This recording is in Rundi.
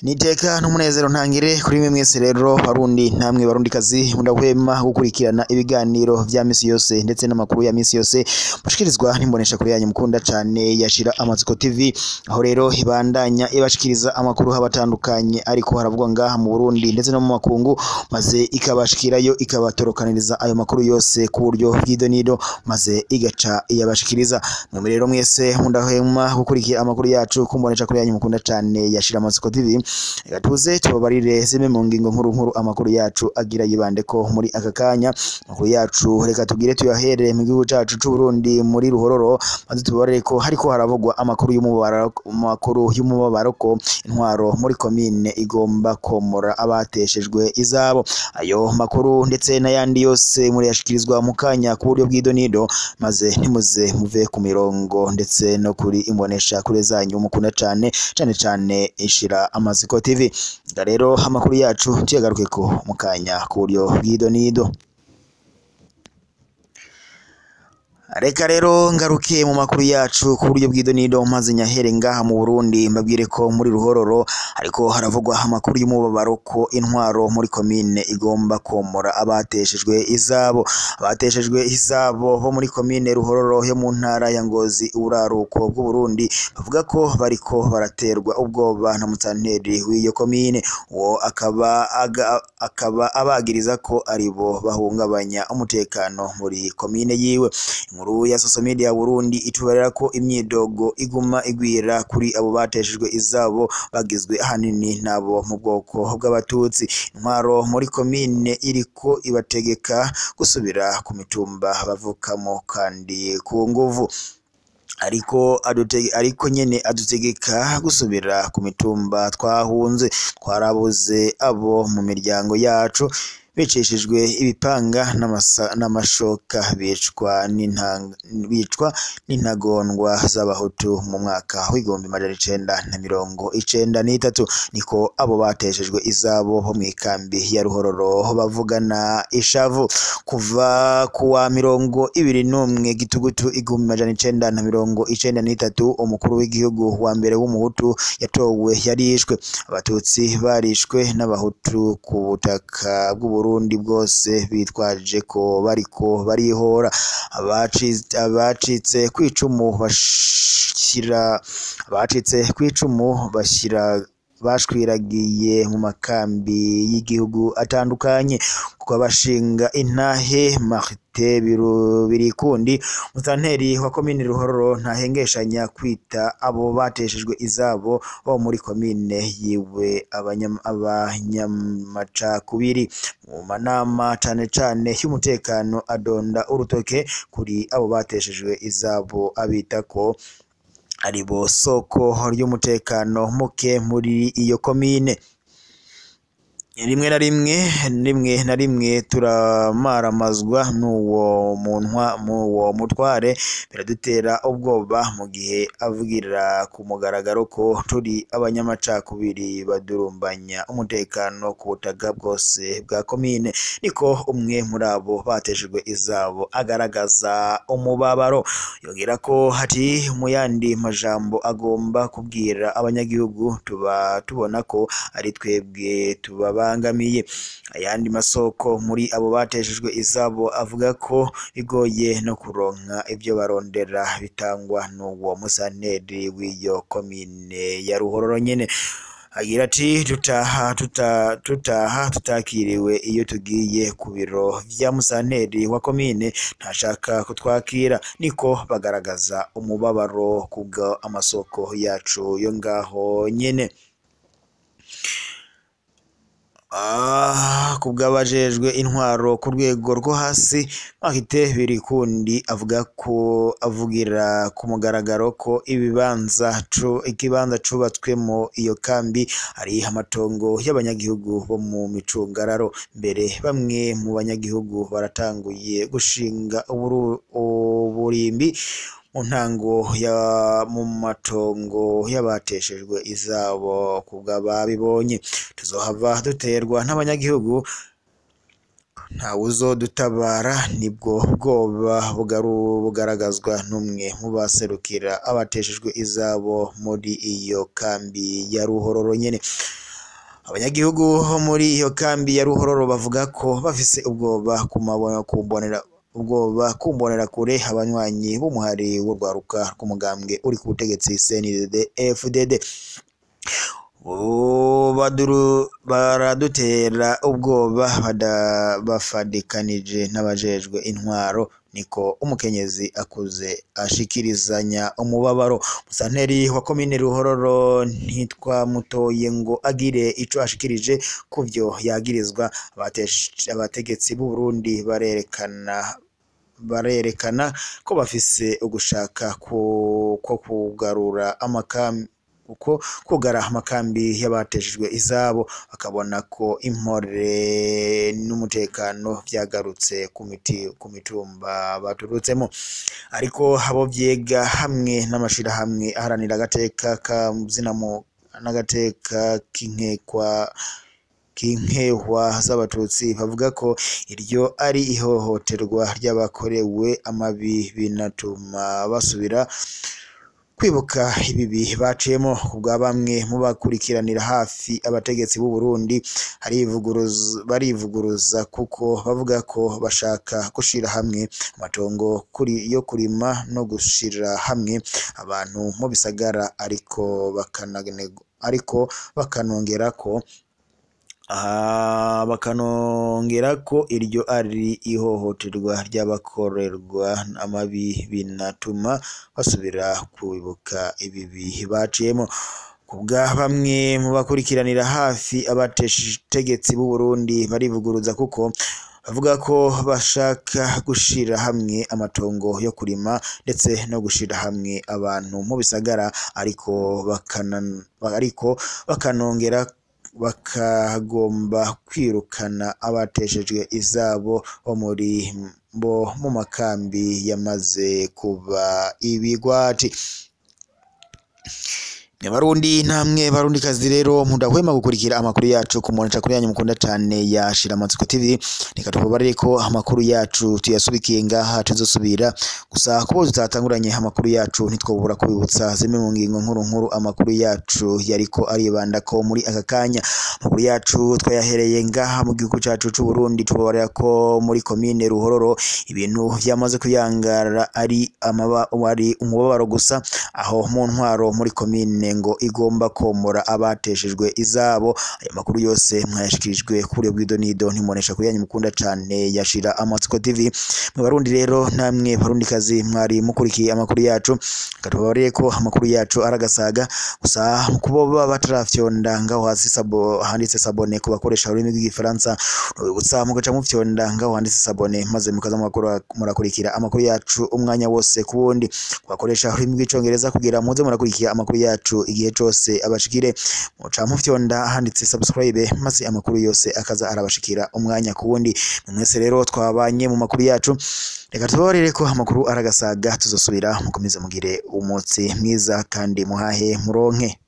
niteka n'umunezero ntangire kuri mwe mwese rero barundi namwe barundikazi mudahwema gukurikirana ibiganiro vya misi yose ndetse n'amakuru ya misi yose mushikirizwa n'imbonesha kure yanyu mukunda cane yashira amatsiko tv aho rero ibandanya ibashikiriza amakuru habatandukanye ariko haravugwa ngaha mu Burundi ndetse no mu makungu maze ikabashikirayo ikabatorokaniriza ayo makuru yose ku buryo bw'idonido maze igaca iyabashikiriza mwe rero mwese mudahwema gukurikira amakuru yacu kumbonesha kure yanyu mukunda cane yashira amatsiko tv reka tuze tubabarire zimwe mu ngingo nkuru nkuru amakuru yacu agira yibandeko muri aka kanya amakuru yacu reka tugire tuyahere mu gihugu cacu c'u Burundi muri ruhororo maze tubabarire ko hariko haravugwa amakuru y'umubabaro amakuru y'umubabaro ko intwaro muri komine igomba komora abateshejwe izabo ayo makuru ndetse n'ayandi yose muri yashikirizwa mu kanya ku buryo bw'idonido maze ntimuze muve ku mirongo ndetse no kuri imbonesha kure zanyu mukunda cane cane cane ishira amaziko tv Nga rero amakuru yacu tuyagarukeko mu kanya ku buryo bw'idonido Reka rero ngaruke mu makuru yacu ku buryo bw'idonido maze nyahere ngaha mu Burundi mbabwire ko muri ruhororo ariko haravugwa amakuru y'umubabaro ko intwaro muri komine igomba komora abateshejwe izabo abateshejwe izabo bo muri komine ruhororo yo mu ntara ya Ngozi uraruko bw'u Burundi bavuga ko bariko baraterwa ubwoba na mutanteri w'iyo komine uwo akaba aga, akaba abagiriza ko aribo bahungabanya umutekano muri komine yiwe inkuru ya social media ya Burundi itubarira ko imyidogo iguma igwira kuri abo bateshejwe izabo bagizwe ahanini nabo mu bwoko bw'abatutsi intwaro muri komine iriko ibategeka gusubira ku mitumba bavukamo kandi ku nguvu ariko adutege ariko nyene adutegeka gusubira ku mitumba twahunze twarabuze abo mu miryango yacu bicishijwe ibipanga n'amasa- n'amashoka bicwa n'intanga bicwa n'intagondwa z'abahutu mu mwaka w'igihumbi majana icenda na mirongo icenda n'itatu niko abo bateshejwe izabo bo mw'ikambi ya ruhororo bavugana ishavu kuva ku wa mirongo ibiri n'umwe gitugutu igihumbi majana icenda na mirongo icenda n'itatu umukuru w'igihugu wa mbere w'umuhutu yatowe yarishwe abatutsi barishwe n'abahutu ku butaka bw'u Burundi bwose bitwaje ko bariko barihora abaci- abacitse kw'icumu bashira abacitse kw'icumu bashira bashwiragiye mu makambi y'igihugu atandukanye kuko abashinga intahe Marite Biru- Birikundi mutanteri wa komine Ruhororo ntahengeshanya kwita abo bateshejwe izabo bo muri komine yiwe abanyam- abanyamacakubiri mu manama cane cane y'umutekano adonda urutoke kuri abo bateshejwe izabo abita ko aribo soko ry'umutekano muke muri iyo komine rimwe na rimwe rimwe na rimwe turamaramazwa n'uwo muntwa m'uwo mutware biradutera ubwoba mu gihe avugira ku mugaragaro ko turi abanyamacakubiri badurumbanya umutekano ku butaka bwose bwa komine niko umwe muri abo bateshejwe izabo agaragaza umubabaro yongera ko hati mu yandi majambo agomba kubwira abanyagihugu tuba tubona ko ari twebwe tubabangamiye ayandi masoko muri abo bateshejwe izabo avuga ko bigoye no kuronka ibyo barondera bitangwa n'uwo musanteri w'iyo komine ya Ruhororo nyene agira ati tutaha tuta, tutaha tutakiriwe iyo tugiye ku biro vya musanteri wa komine ntashaka kutwakira niko bagaragaza umubabaro kubwa amasoko yacu yo ngaho nyene Ah, kubw'abajejwe intwaro ku rwego rwo hasi Marite Birikundi avuga ko avugira ku mugaragaro ko ibibanza cu ikibanza cubatswemo iyo kambi ari amatongo y'abanyagihugu bo mu micungararo mbere bamwe mu banyagihugu baratanguye gushinga uburu, uburimbi mu ntango ya mu matongo y'abateshejwe izabo kubw'ababibonye tuzohava duterwa n'abanyagihugu ntawuzodutabara nibwo bwoba bugaru- bugaragazwa n'umwe mu baserukira abateshejwe izabo muri iyo kambi ya Ruhororo nyene abanyagihugu bo muri iyo kambi ya ruhororo bavuga ko bafise ubwoba ku mabona kumbonera ubwoba kumbonera kure abanywanyi b'umuhari w'urwaruka rw'umugambwe uri ku butegetsi CNDD FDD ubu baduru baradutera ubwoba bada- bafadikanije n'abajejwe intwaro niko umukenyezi akuze ashikirizanya umubabaro musanteri wa komine ruhororo ntitwamutoye ngo agire ico ashikirije kuvyo yagirizwa abatesh- abategetsi b'u Burundi barerekana barerekana ko bafise ugushaka ku- ko kugarura amakambi uko kugara amakambi y'abateshejwe izabo bakabona ko impore n'umutekano vyagarutse ku miti ku mitumba baturutsemo ariko abo vyega hamwe n'amashirahamwe aharanira agateka ka zinamu n'agateka k'inkekwa k'inkehwa z'abatutsi bavuga ko iryo ari ihohoterwa ry'abakorewe amabi binatuma basubira kwibuka ibibi baciyemo kubwa bamwe mu bakurikiranira hafi abategetsi b'u Burundi harivuguruza barivuguruza kuko bavuga ko bashaka gushira hamwe amatongo kuri yo kurima no gushira hamwe abantu mu bisagara ariko bakananego ariko bakanongera ko aha bakanongera ko iryo ari ihohoterwa ry'abakorerwa amabi binatuma basubira kwibuka ibibi baciyemo kubwa bamwe mu bakurikiranira hafi abategetsi b'u Burundi barivuguruza kuko bavuga ko bashaka gushira hamwe amatongo yo kurima ndetse no gushira hamwe abantu mu bisagara ariko bakana ariko bakanongera bakagomba kwirukana abateshejwe izabo bo muri bo mu makambi yamaze kuba ibigwati Barundi namwe barundi kazi rero mudahwema gukurikira amakuru yacu ku monitor kuri yanyu mukunda cyane ya Shiramatsiko TV reka tubabarire ko amakuru yacu tuyasubikiye ngaha tuzosubira gusa kubo tutatanguranye amakuru yacu ntitwobura kubibutsa zimwe mu ngingo nkuru nkuru amakuru yacu yariko aribanda ko muri aka kanya amakuru yacu twayahereye ngaha mu gihugu cacu c'u Burundi tubabarira ko muri komine Ruhororo ibintu vyamaze kuyangara ari amaba ari umubabaro gusa aho mu ntwaro muri komine ngo igomba komora abateshejwe izabo ayo makuru yose mwayashikirijwe kuri bwido nido ntimunesha kuri yanyu mukunda cane yashira amatsiko TV mu barundi rero namwe barundi kazi mwari mukurikiye amakuru yacu katubabarire ko amakuru yacu aragasaga gusa kubo baba batarafyonda ngaho hasi sabo handitse sabone ku bakoresha ururimi rw'igifaransa gusa mugaca mufyonda ngaho handitse sabone maze mukaza murakora- murakurikira amakuru yacu umwanya wose ku wundi bakoresha ururimi rw'icongereza kugira muze murakurikira amakuru yacu igihe cose abashikire muca mufyonda handitse subscribe maze amakuru yose akaza arabashikira umwanya ku wundi mwese rero twabanye mu makuru yacu reka tubabarire ko amakuru aragasaga tuzosubira mukomeze mugire umunsi mwiza kandi muhahe muronke